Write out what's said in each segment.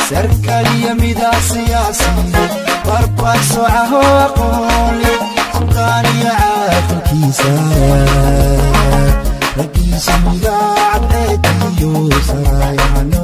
sarkaliyo midaa siyaasi barbar socaho aqoonle suldaaniyo caaqilkiisa raggiisa midaa cadceediyo sarayano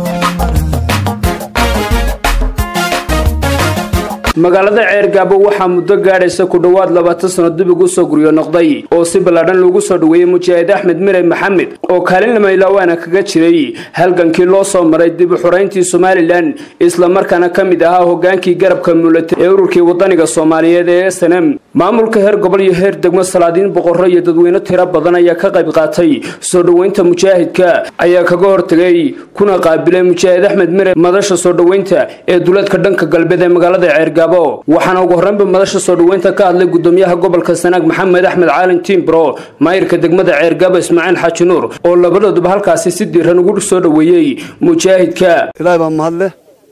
magaalada ceergaabo waxaa muddo gaadhaysa ku dhowaad labaatan sano dib ugu soo guryo noqday oo si ballaadhan lagu soo dhoweeyey mujaahid axmed mire maxamed oo kaalin lamaylawaana kaga jiray halgankii loo soo maray dib u xorayntii somalilan islamarkaana ka mid ahaa hogaankii garabka muulata ee ururkii wadaniga soomaaliyeed ee s n m maamulka heer gobol iyo heer degmo salaadiin boqorro iyo dadweyne tiro badan ayaa ka qayb qaatay soo dhoweynta mujaahidka ayaa kaga hortegay kuna qaabilay mujaahid axmed mire madasha soo dhoweynta ee duleedka dhanka galbeed ee magaalada ceergaabo waxaana ugu horreynba madasha soo dhoweynta ka hadlay gudoomiyaha gobolka sanaag maxamed axmed caalin tiimbro maayirka degmada ceergaabo ismaaciil xaaji nuur oo labadooduba halkaasi si diiran ugu soo dhoweeyey mujaahidka ilaahay baa mahadleh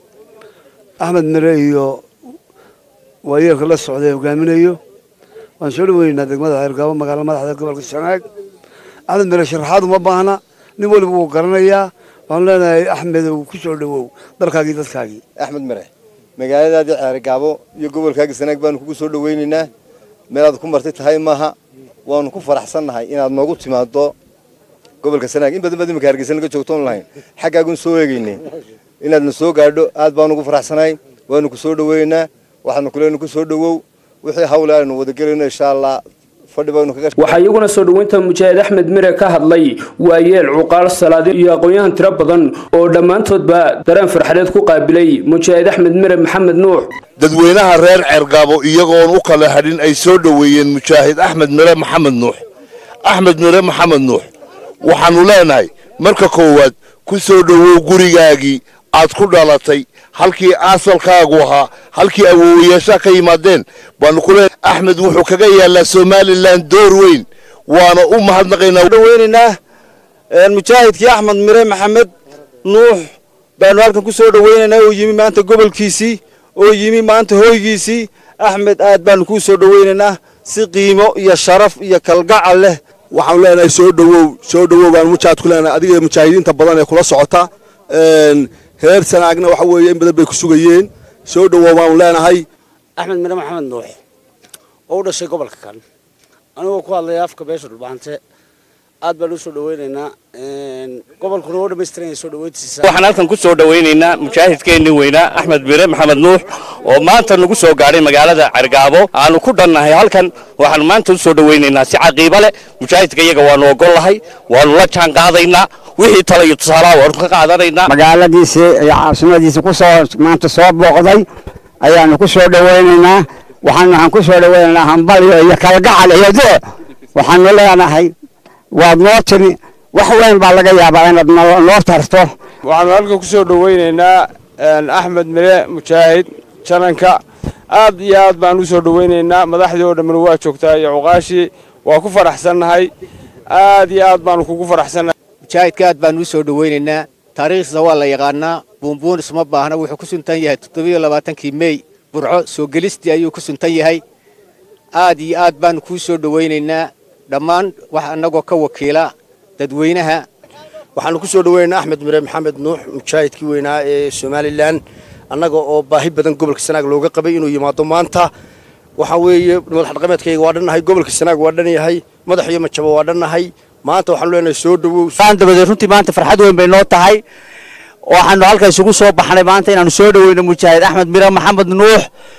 axmed mire iyo waayeelka la socday hogaaminayo waan soo dhaweynaynaa degmada ceergaabo magaala madaxda gobolka sanaag axmed mire sharaxaad uma baahna nin weliba wuu garanayaa waxaanu leenahay axmedow ku soo dhowow dalkaagii dadkaagii axmed mare magaaladaadii ceergaabo iyo gobolkaagii sanaag baanu kugu soo dhaweynaynaa meelaad ku martay tahay maaha waanu ku faraxsannahay inaad noogu timaado gobolka sanaag in badan baad imika hargeysa naga joogtoon lahayn xaggaagun soo eegaynay inaadna soo gaadho aad baanu ugu faraxsanahay waanu ku soo dhaweynaynaa waxaanu kuleenu ku soo dhowow wixii hawle aynu wadagelayno insha allah waxaa iyaguna soo dhoweynta mujaahid axmed mire ka hadlay waayeel cuqaal salaadiin iyo aqoon-yahan tiro badan oo dhammaantoodba dareen farxadeed ku qaabilay mujaahid axmed mire maxamed nuux dadweynaha reer ceergaabo iyagoon u kala hadhin ay soo dhoweeyeen mujaahid axmed mire maxamed nuux axmed mire maxamed nuux waxaannu leenahay marka koowaad ku soo dhowow gurigaagii aad ku dhalatay halkii aasalkaagu ahaa halkii awoowayaashaa ka yimaadeen baanu ku leenahay axmed wuxuu kaga yaallaa somalilan door weyn waana u mahadnaqaynaa dhaweynaynaa mujaahidkii axmed mire maxamed nuux baanu halkan ku soo dhaweynaynaa oo yimi maanta gobolkiisii oo yimi maanta hoygiisii axmed aad baanu kuu soo dhaweynaynaa si qiimo iyo sharaf iyo kalgacal leh waxaanu leenahay soo dhowow soo dhowow baanu mujaahid ku leenahay adiga mujaahidiinta badan ee kula socota reer sanaagna waxa weeye in badan bay ku sugayeen soo dhowow baanu leenahay axmed mire maxamed nuux oo u dhashay gobolka kan anigoo ku hadlaya afka beesha dhulbaante aad baan u soo dhaweynaynaa gobolkuna oo dhammaystiranaya soo dhaweyntiisa waxaan halkan ku soo dhaweynaynaa mujaahidkeennii weynaa axmed mire maxamed nuux oo maanta nagu soo gaadhay magaalada cergaabo aanu ku dhannahay halkan waxaanu maanta u soo dhaweynaynaa si caqiibo leh mujaahidka iyaga waanu ogol lahay waanu la jaan qaadaynaa wixii tala iyo tusaalaha waanu ka qaadanaynaa magaaladiisii iyo caasimadiisii kusoo maanta soo booqday ayaanu ku soo dhaweynaynaa waxaan waxaan ku soo dhaweynaynaa hambalyo iyo kalgacal iyo doo waxaanu leenahay waad noo timi wax weyn baa laga yaabaa inaad noo tarto waxaanu halkan ku soo dhaweynaynaa axmed mire mujaahid jananka aad iyo aad baan u soo dhaweynaynaa madaxdii oo dhammina waa joogtaa iyo cuqaashii waa ku faraxsannahay aad iyo aad baanu kugu faraxsannahay mujaahidka aad baanu u soo dhaweynaynaa taariikhdiisa waa la yaqaanaa buunbuun isma baahna wuxuu ku suntan yahay toddobiyo labaatankii mey burco soo gelistii ayuu ku suntan yahay aad iyo aad baanu kuu soo dhaweynaynaa dhammaan wax annagoo ka wakiila dadweynaha waxaanu ku soo dhaweynaynaa axmed mire maxamed nuux mujaahidkii weynaa ee somalilan annaga oo baahi badan gobolka sanaag looga qabay inuu yimaado maanta waxaa weeye madax dhaqameedkayga waa dhannahay gobolka sanaag waa dhan yahay madax iyo majabo waa dhannahay maanta waxaanu leenahay soo dhowow dabadeed runtii maanta farxad weyn bay noo tahay waxaanu halka isugu soo baxnay maanta inaanu soo dhaweyno mujaahid axmed mire maxamed nuux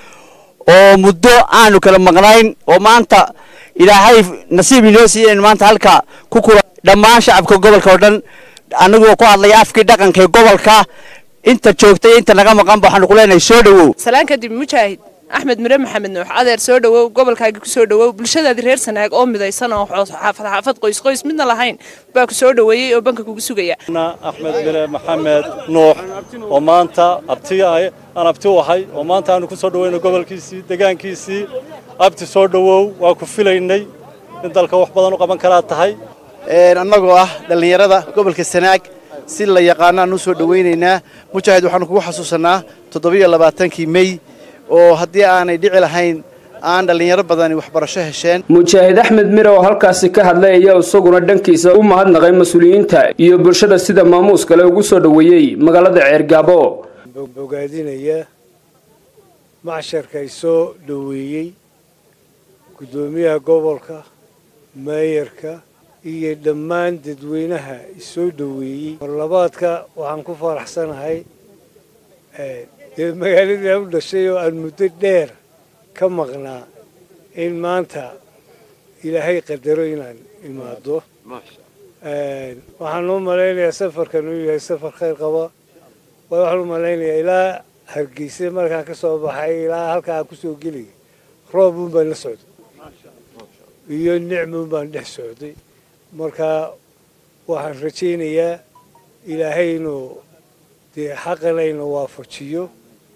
oo muddo aanu kala maqnayn oo maanta ilaahay nasiib inoo siiyeen maanta halka ku kula dhammaan shacabka gobolka oo dhan anagoo ku hadlaya afkii dhaqanka ee gobolka inta joogtay inta naga maqanba waxaanu ku leenahay soo dhowow salaan kadib mujaahid axmed mire maxamed nuux adeer soo dhowow gobolkaagii ku soo dhowow bulshadaadii reer sanaag oo midaysan oo xaafad xaafad qoys qoys midna lahayn baa ku soo dhoweeyey oo banka kugu sugaya axmed mire maxamed nuux oo maanta abti aan abti u ahay oo maanta aanu ku soo dhaweyno gobolkiisii degaankiisii abti soo dhowow waa ku filaynay in dalka wax badan u qaban karaa tahay annagoo ah dhallinyarada gobolka sanaag si la yaqaanaan u soo dhaweynaynaa mujaahid waxaanu kugu xasuusanaa toddobiyo labaatankii mey oo haddii aanay dhici lahayn aan dhallinyaro badani waxbarasho hesheen mujaahid axmed mire oo halkaasi ka hadlay ayaa isaguna dhankiisa u mahadnaqay mas-uuliyiinta iyo bulshada sida maamuus kale ugu soo dhoweeyey magaalada ceergaabo bogaadinayaa macsharka ay soo dhoweeyey guddoomiyaha gobolka meeyarka iyo dhammaan dadweynaha isoo dhoweeyey marlabaadka waxaan ku faraxsanahay dee magaaladii aan u dhashay oo aan muddo dheer ka maqnaa in maanta ilaahay qadaro inaan imaado waxaan u malaynayaa safarkan uu yahay safar khayr qaba waxaan u malaynayaa ilaa hargeysa markaan ka soo baxay ilaa halkaa aan kusoo gelaya roob uun baan la socday iyo nicmuun baan dhex socday marka waxaan rajaynayaa ilaahay inuu dee xaqana ina waafajiyo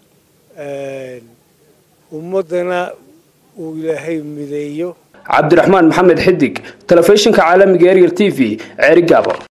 ummaddana uu ilaahay mideeyo cabdiraxmaan maxamed xidig telefishinka caalamiga eryar t v ceerigaabo